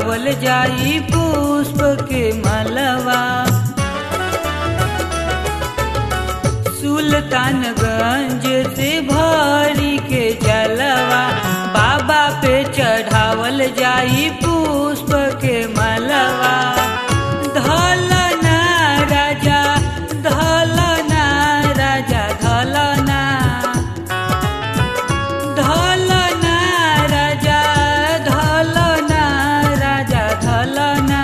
चढ़ावल जाई पुष्प के मलवा सुल्तानगंज से भरी के जलवा बाबा पे चढ़ावल जाई पुष्प के मलवा धलना राजा धलना राजा धलना धलना राजा धलना राजा धलना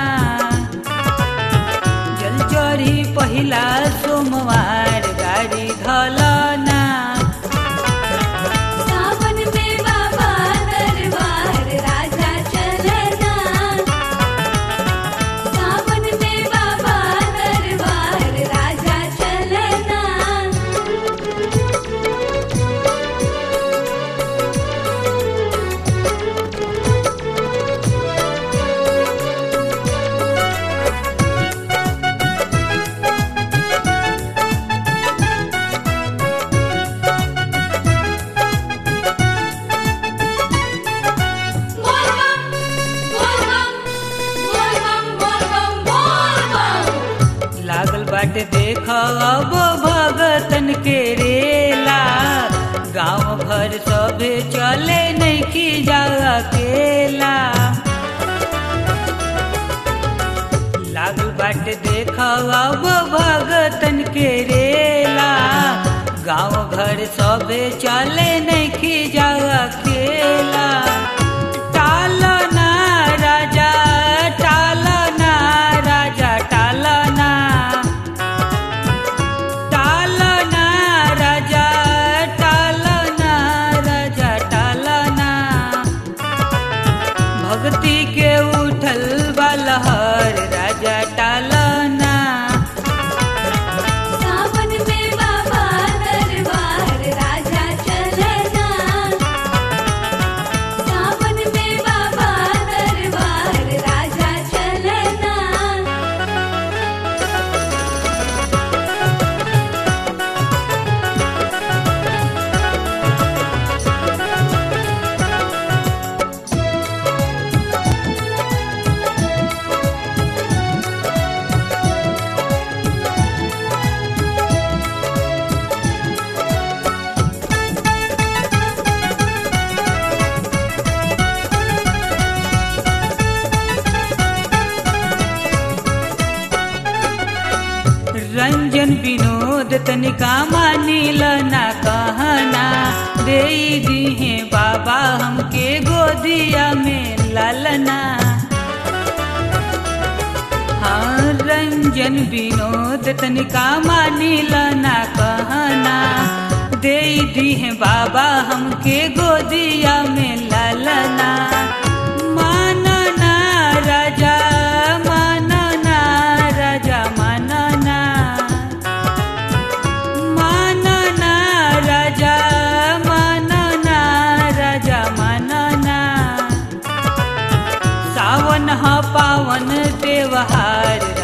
जल चढ़ी पहिला सोमवार गाड़ी धलना सावन में बाबा दरबार राजा चलना सावन में बाबा दरबार राजा चलना बोल बम बोल बम बोल बम बोल बम बोल बम लागल बाटे देख अब भगतन के रेला गांव भर सभे चले नहीं की जा अकेला लागल बाटे देख अब भगतन के रेला गांव घर सभे चले नहीं की जा अकेला टालना राजा टालना राजा टालना टालना राजा टालना राजा टालना भक्ति के उठल बलहर राजा टालना सावन में बाबा दरबार राजा चलना सावन में बाबा दरबार राजा चलना रंजन विनोद तनिका मानिल ना कहना दे दिहे बाबा हमके गोदिया में लालना हाँ रंजन विनोद तनिका मानिल ना कहना दे दिहे बाबा हमके गोदिया में लालना मानना राजा मानना राजा मानना मानना राजा मानना राजा मानना सावन ह पावन त्योहार